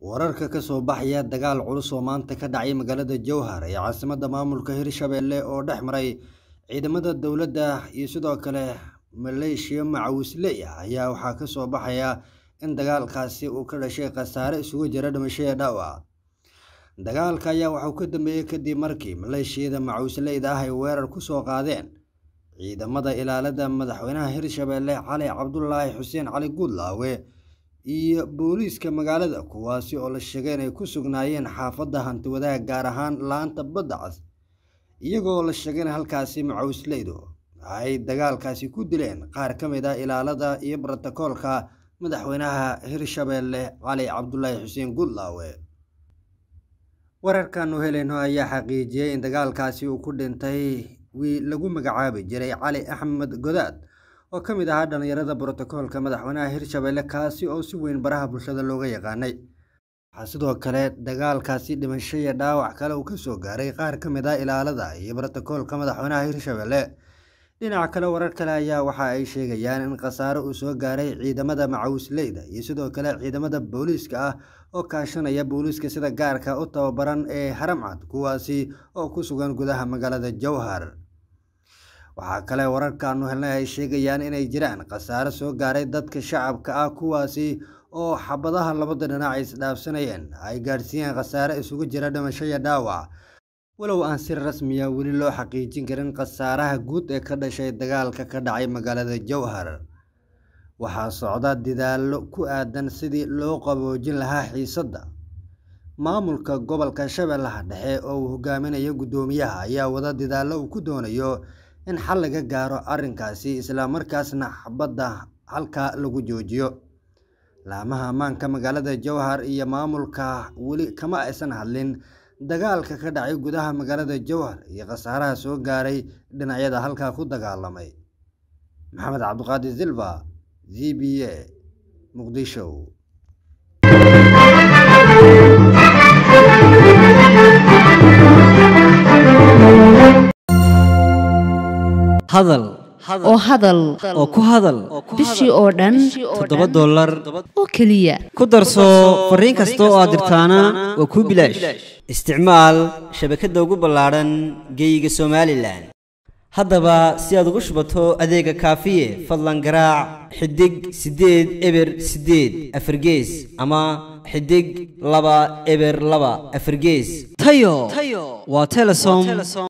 wararka ka soo baxaya dagaal culus oo maanta ka dhacay magaalada jowhar ee caasimadda maamulka hirshabelle oo dhex maray ciidamada dowladda iyo sidoo kale maleeshiya macawisley ah ayaa waxaa ka soo baxaya in dagaalkaasi uu ka dhashay khasaare isugu jira dhimasho iyo dhaawac dagaalka ayaa waxauu ka dambeeyey kadib markii maleeshiyada macawisleyda ah ay weerar ku soo qaadeen ciidamada ilaalada madaxweynaha hirshabelle cali cabdulaahi xuseen cali guudlaawe iyo booliiska magaalada kuwaasi oo la sheegay inay ku sugnaayeen xaafadda hantiwadaha gaar ahaan laanta badda cas iyagoo la sheegay in halkaasi macawisleydu ay dagaalkaasi ku dileen qaar ka mid ah ilaalada iyo brotokoolka madaxweynaha hirshabelle cali cabdulaahi xuseen guudlaawe wararkaanu helayno ayaa xaqiijiyey in dagaalkaasi uu ku dhintay wiil lagu magacaabi jiray cali axmed godaad oo ka mid ahaa dhallinyarada brotokoolka madaxweynaha hirshabelle kaasi oo si weyn baraha bulshada looga yaqaanay waxaa sidoo kale dagaalkaasi dhimasho iyo dhaawac kale uu kasoo gaaray qaar ka mid ah ilaalada iyo brotokoolka madaxweynaha hirshabelle dhinaca kale warar kale ayaa waxa ay sheegayaan in khasaare uu soo gaaray ciidamada macawisleyda iyo sidoo kale ciidamada booliiska ah oo kaashanaya booliiska sida gaarka u tababaran ee haramcad kuwaasi oo ku sugan gudaha magaalada jowhar waxaa kale wararkaanu helnay ay sheegayaan inay jiraan khasaare soo gaaray dadka shacabka ah kuwaasi oo xabadaha labada dhinac ay isdhaafsanayeen ay gaadhsiiyeen khasaare isugu jira dhimasho iyo dhaawac walow aan si rasmiya weli loo xaqiijin karin khasaaraha guud ee ka dhashay dagaalka ka dhacay magaalada jowhar waxaa socda dadaallo ku aadan sidii loo qaboojin lahaa xiisadda maamulka gobolka shabeellaha dhexe oo uu hogaaminayo guddoomiyaha ayaa wada dadaallo uu ku doonayo in xal laga gaaro arrinkaasi islamarkaasna xabadda halkaa lagu joojiyo laamaha ammaanka magaalada jowhar iyo maamulka weli kama aysan hadlin dagaalka ka dhacay gudaha magaalada jowhar iyo khasaaraha soo gaaray dhinacyada halkaa ku dagaalamay maxamed cabdiqaadir silva z b a muqdisho hadal oo hadal oo ku hadal bishii oo dhan toddoba dollar oo keliya ku darso fariin kasta oo aad dirtaana waa kuu bilaash isticmaal shabakadda ugu ballaadhan geeyiga somalilan haddaba si aad ugu shubato adeega kaafiye fadlan garaac xidig siddeed eber siddeed afargees ama xidig laba eber laba afargees tayo waa telesom